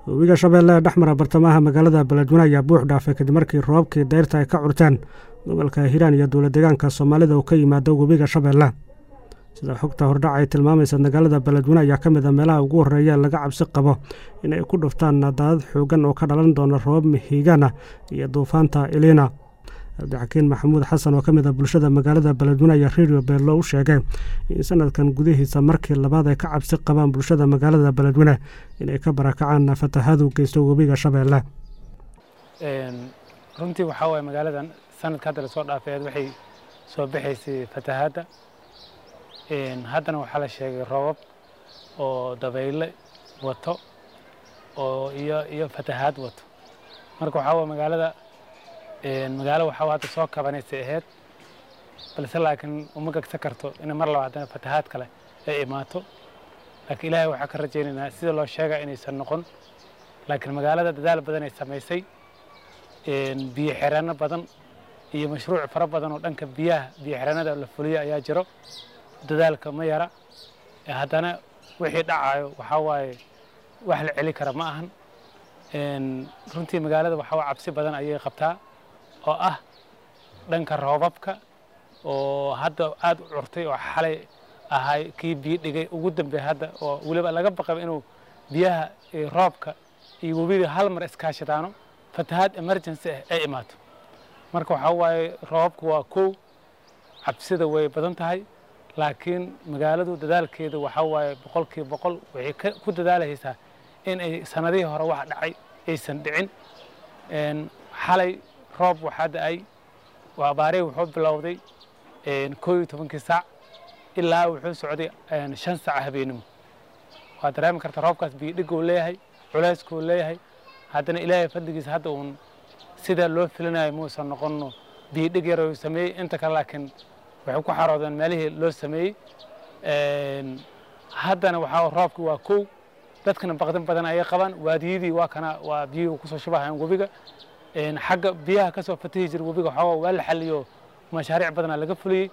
webiga shabeelle ee dhexmara bartamaha magaalada beledweyne ayaa buux dhaafay kadib markii roobabkii dayrta ay ka curteen gobolka hiiraan iyo dowla deegaanka soomaalida uu ka yimaado webiga shabeelle sida xogta hordhac ay tilmaamaysa magaalada beledweyne ayaa ka mid a meelaha ugu horreeya laga cabsi qabo inay ku dhuftaan daadad xoogan oo ka dhalan doona roobab mihigaana iyo duufaanta iliina cabdixakiin maxamuud xasan oo ka mid a bulshada magaalada beledweyne ayaa redio beello u sheegay in sanadkan gudihiisa markii labaad ay ka cabsi qabaan bulshada magaalada beledweyne inay ka barakacaan fatahadu geysto webiga shabeelle runtii waxaa waye magaaladan sanadka hadda lasoo dhaafeed waxay soo baxaysay fatahaadda haddana waxaa la sheegay roobab oo dabayle wato oo iyo iyo fatahaad wato marka waxaa waye magaalada magaalo waxaa hadda soo kabanaysay ahayd balse laakiin uma gegsa karto inay mar laba haddana fatahaad kale ay imaato laakiin ilaahay waxaa ka rajaynaynaa sida loo sheega inaysan noqon laakiin magaalada dadaal badan ay samaysay biyo xireenno badan iyo mashruuc fara badan oo dhanka biyaha biyo xireenada la fuliyo ayaa jiro dadaalka ma yara haddana wixii dhacayo waxaa waaye wax la celi kara ma ahan runtii magaalada waxaa waa cabsi badan ayay qabtaa oo ah dhanka roobabka oo hadda aad u curtay oo xalay ahay kii biyo dhigay ugu dambeey hadda oo weliba laga baqaba inuu biyaha roobka iyo webiga hal mar iskaashadaano fatahaad emergency ah ay imaato marka waxaa waaye roobabku waa kow cabsida way badan tahay laakiin magaaladu dadaalkeeda waxaa waaye boqolkiiba boqol waxay ku dadaalahaysaa in ay sanadihii hore wax dhacay aysan dhicin xalay roob waxaa da-ay abaarey wuxuu bilowday koo iyo tobankii saac ilaa wuxuu socday shan saac habeenimo waa dareemi karta roobkaas biyo dhiguu leeyahay culeyskuu leeyahay haddana ilaahay fadligiisa hadda uun sida loo filinayo muusan noqono biyo dhig yar uu sameeyey inta kale laakiin waxay ku xaroodeen meelihii loo sameeyey haddana waxaa roobki waa kow dadkana baqdin badan ayay qabaan waadiyadii waa kana waa biyuhu kusoo shubahayan webiga xagga biyaha kasoo fatahi jira webiga waxooga waa la xaliyo mashaariic badanaa laga fuliyey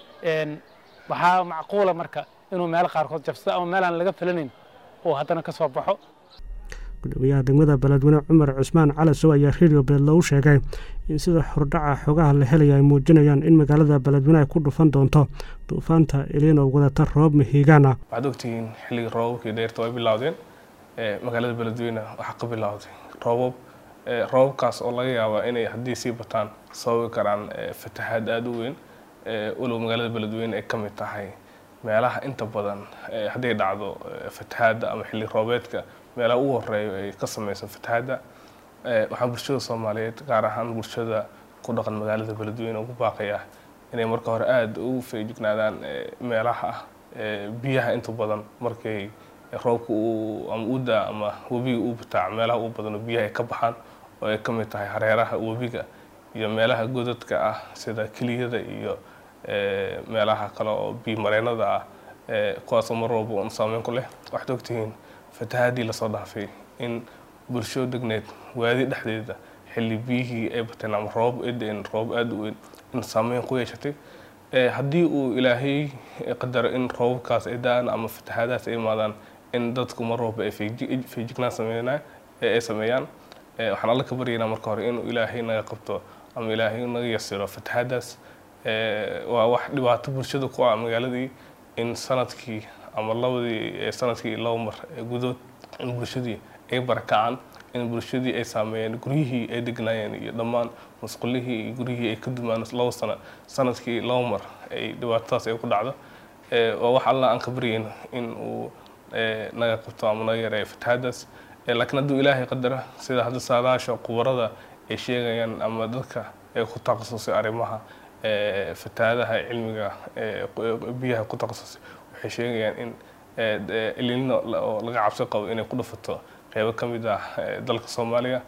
waxaa macquula marka inuu meelo qaarkood jabsado ama meelaan laga filanayn uu haddana ka soo baxo gudoomiyaha degmada beledweyne cumar cusmaan calasow ayaa redio beello u sheegay in sida xordhaca xogaha la helaya ay muujinayaan in magaalada beledweyne ay ku dhufan doonto duufaanta iliin oo wadata roobab mihigaan ah waxaad ogtihiin xilligii roobabkii dheerta way bilowdeen magaalada beledweyne waxaa ka bilowday roobab roobabkaas oo laga yaaba inay haddii sii bataan sababi karaan fatahaad aada u weyn walow magaalada beledweyne ay ka mid tahay meelaha inta badan hadday dhacdo fatahaadda ama xilli roobeedka meelaha ugu horeeyo ay ka sameysan fatahaadda waxaan bulshada soomaaliyeed gaar ahaan bulshada ku dhaqan magaalada beledweyne ugu baaqaya inay marka hore aada ugu feejignaadaan meelaha biyaha inta badan markay roobka uu ama u daa ama webiga uu bataac meelaha ugu badan oo biyaha ay ka baxaan oo ay ka mid tahay hareeraha webiga iyo meelaha godadka ah sida keliyada iyo meelaha kale oo biyo mareennada ah kuwaasoo mar walba un saameyn ku leh waxaad ogtihiin fatahaadii lasoo dhaafay in bulsho degneed waadi dhexdeeda xilli biyihii ay bateen ama roobab ay da-een roobab aada u weyn in saameyn ku yeeshatay haddii uu ilaahay qadaro in roobabkaas ay da-aan ama fatahaadahaas ay imaadaan in dadku mar walba ay feejignaan sameynaa ay sameeyaan waxaan alla ka baryaynaa marka hore inuu ilaahay naga qabto ama ilaahay naga yasiro fatahaadaas waa wax dhibaato bulshada ku ah magaaladii in sanadkii ama labadii sanadkii laba mar gudood in bulshadii ay barakacaan in bulshadii ay saameeyeen guryihii ay degnaayeen iyo dhammaan masqulihii iyo guryihii ay ka dumaan laba sano sanadkii laba mar ay dhibaatadaas ay ku dhacdo waa wax allah aan ka baryayno in uu naga qabto ama naga yareeyo fatahaadaas laakiin hadduu ilaahay qadara sida hadda saadaasha qubarada ay sheegayaan ama dadka ee ku takhasusay arrimaha fatahaadaha cilmiga biyaha ku takhasusay waxay sheegayaan in ilino oo laga cabsi qabo inay ku dhufato qeybo ka mid ah dalka soomaaliya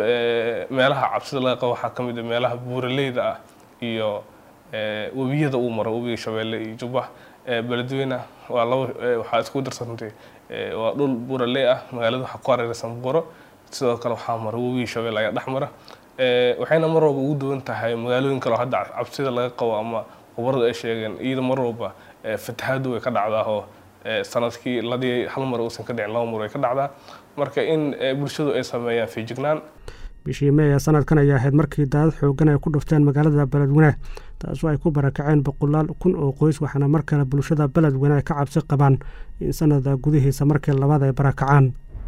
meelaha cabsida laga qabo waxaa ka mid ah meelaha buuraleyda ah iyo webiyada uu maro webiga shabeelle iyo jubbax beledweyne waa laba waxaa isku darsantay waa dhul buuraley ah magaalada waxaa ku hareeraysan buuro sidoo kale waxaa mara webiga shabeelle ayaa dhex mara waxayna mar walba ugu duwan tahay magaalooyin kale oo hadda cabsida laga qabo ama khubaradu ay sheegeen iyada mar walba fatahaadu way ka dhacdaa oo sanadkii ladii hal mar uusan ka dhicin laba mar way ka dhacdaa marka in bulshadu ay sameeyaan feejignaan bishii mey ee sanadkan ayaa ahayd markii daadad xoogan ay ku dhufteen magaalada beledweyne taasoo ay ku barakaceen boqolaal kun oo qoys waxaana mar kale bulshada beledweyne ay ka cabsi qabaan in sanada gudihiisa markii labaad ay barakacaan